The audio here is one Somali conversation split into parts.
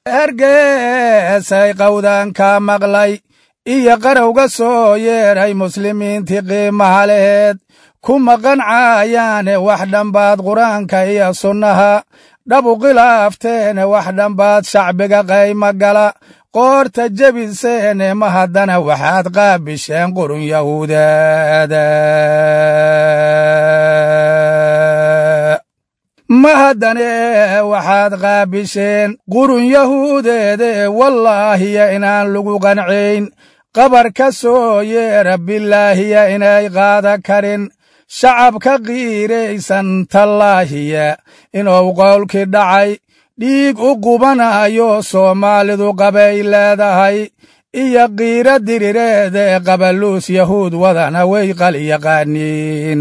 hergeesay qawdaanka maqlay iyo qarowga soo yeedhay muslimiintii qiimaha laheed kuma qancayaane wax dhambaad qur-aanka iyo sunnaha dhabu khilaafteene wax dhambaad shacbiga qayma gala qoorta jebiseene ma haddana waxaad qaabisheen qurun yahuudeeda ma haddane waxaad qaabisheen qurun yahuudeede wallaahiya inaan lagu qancayn qabar ka soo yeera bilaahiya inay qaada karin shacabka qiiraysan tallaahiya inuu qowlkii dhacay dhiig u qubanayo soomaalidu qabay leedahay iyo qiiro dirireede qabaluus yahuud wadana way qali yaqaaniin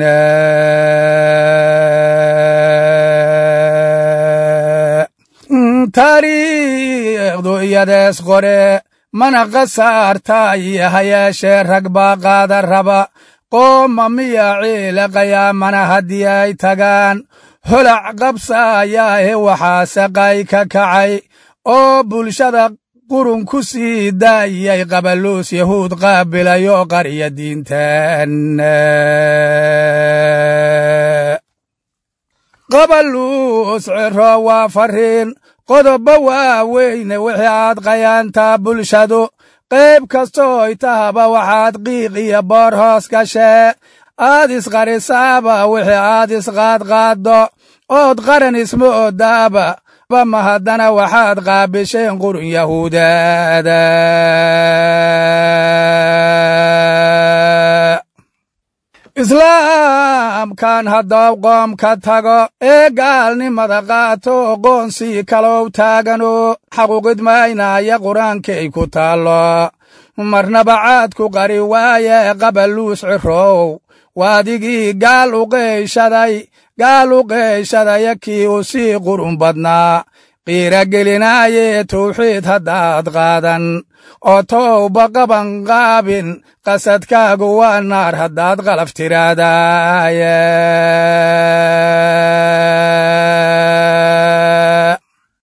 taariikhdu iyadees qore mana khasaarta iyo hayeeshee rag baa qaada raba qooma miya ciila qayaamana haddii ay tagaan holac qabsaayaahe waxaa saqay ka kacay oo bulshada qurun ku sii daayay qabaluus yahuud qaabilayo qarya diintan qabaluus ciro waa fariin qodoba waaweyne wixii aad qayaantaa bulshadu qayb kastooy tahaba waxaad qiiq iyo boor hoos gashee aad isqarisaaba wixii aad isqaadqaaddo ood qaran isma odaaba ma haddana waxaad qaabisheen qurun yahuudaada islaamkan haddaw qoomka tago ee gaalnimada qaato qoonsii kalow taagano xaquuqidmaynaya qur-aankay ku taallo marnaba caad ku qari waaye qabaluus cirow waadigii gaal u qeyshaday gaal u qeyshadaya kii u sii qurun badnaa qiira gelinaaye tawxiid haddaad qaadan oo towba qaban qaabin qasadkaagu waa naar haddaad qalaf tiraadaaye